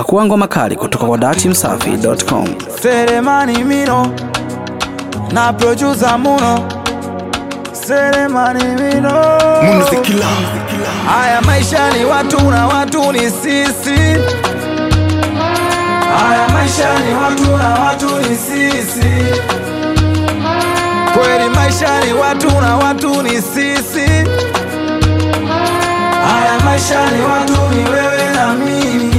Pakua ngoma kali kutoka kwa dachimsafi.com. Selemani Mino na producer Muno Selemani Mino Haya maisha ni watu na watu ni sisi Haya maisha ni watu na watu ni sisi Kweli maisha ni watu na watu ni sisi Haya maisha ni watu ni wewe na mimi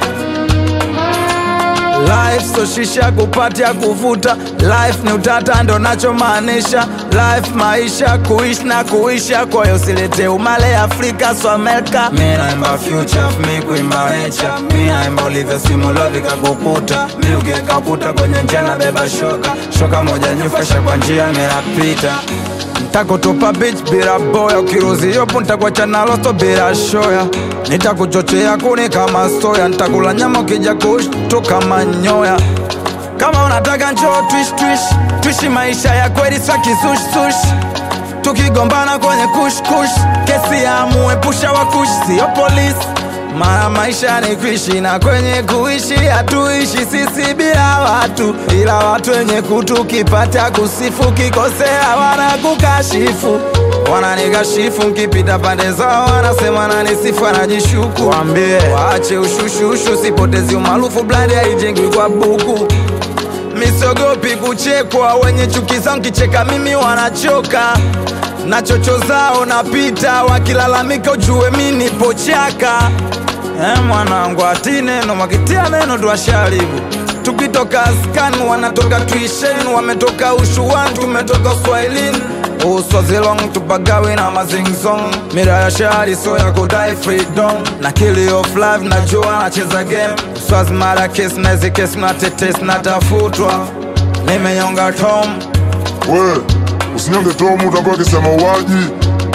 Life so shisha kupatia kuvuta Life ni utata ndo nachomaanisha Life maisha kuishi na kuisha Kwa hiyo silete umale Afrika so Amerika Mi naimba future mi kuimba nature Mi naimba ulivyo simulove kakukuta Mi ukiweka ukuta kwenye njia na beba shoka Shoka moja nyufasha kwa njia ninapita Ntakutupa beach bila boya, ukiruzi yopo ntakuacha na losto bila shoya. Nitakuchochea kuni kama soya, ntakula nyama ukija kushtuka manyoya. Kama unataka njoo twish twish, twishi maisha ya kweli swa kisush sush. Tukigombana kwenye kush kush, kesi ya muepusha wa kush, sio polisi. Mara maisha ni kuishi na kwenye kuishi hatuishi sisi bila watu, ila watu wenye kutu kipata kusifu, kikosea wanakukashifu, wananikashifu nkipita pande zao, wanasema nanisifu, anajishuku. Wambie waache ushushushu, sipotezi umaarufu, blandi haijengwi kwa buku. Misogopi kuchekwa, wenye chuki zangu kicheka mimi wanachoka na chocho zao napita, wakilalamika ujue mi nipo chaka. Eh, mwanangu ati neno mwakitia neno tuwasharibu tukitoka askani wanatoka tuishen wametoka ushuani tumetoka swahilini uswazilong tupagawi na mazingzong mira ya shari so ya kudai freedom na kili of life najua nacheza game swazi mara kes nazi kes natetes natafutwa nimenyonga tom We, usinyonge tomu utakuwa kisema uwaji.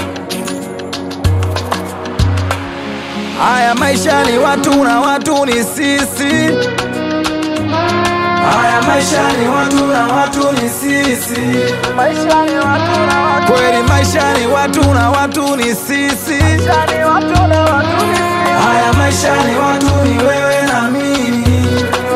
Haya maisha ni watu na watu ni sisi. Haya maisha ni watu na watu ni sisi. Maisha ni watu na watu. Kweli maisha ni watu na watu ni sisi. Maisha ni watu na watu ni sisi. Haya maisha ni watu ni wewe na mimi.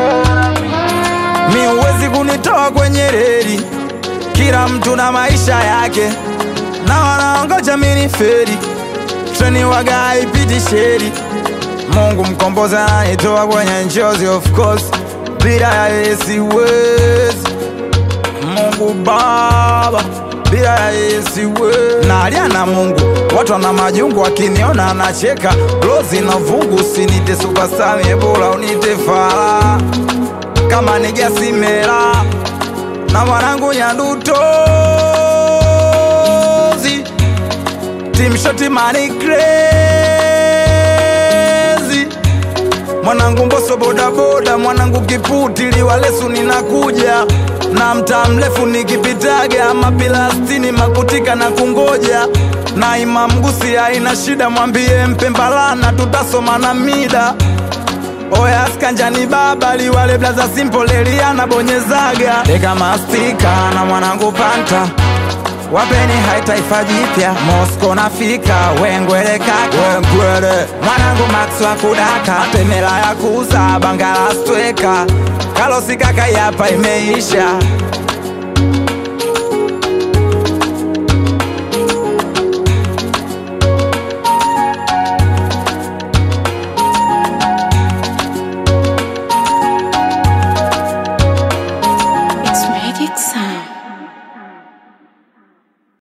Mi huwezi kunitoa kwenye reli. Kila mtu na maisha yake, na wanaongoja mini feri treni waga haipiti sheri. Mungu mkombozi ananitoa kwenye njozi, of course, bila ya yeye siwezi. Mungu Baba, bila ya yeye siwezi. Nalia na Mungu, watu wana majungu, wakiniona anacheka. Rozi na vungu, usinite superstar, mie bora unite fala kama nigasimela na mwanangu Nyandutozi Team Shoti Money Crazy Mwanangu Mboso bodaboda, mwanangu Kiputi liwalesu ninakuja na mtaa mrefu nikipitaga mapilastini makutika na kungoja na Imam Gusi haina shida, mwambie Mpembalana tutasoma na mida Oya skanjani baba liwale blaza simple Eliana bonyezaga Deka mastika na mwanangu panta Wapeni hai taifa jipya Mosco nafika wengwele kaka wengwele Mwanangu Max wa kudaka Temela ya kuza bangala stweka Kalosi kaka yapa imeisha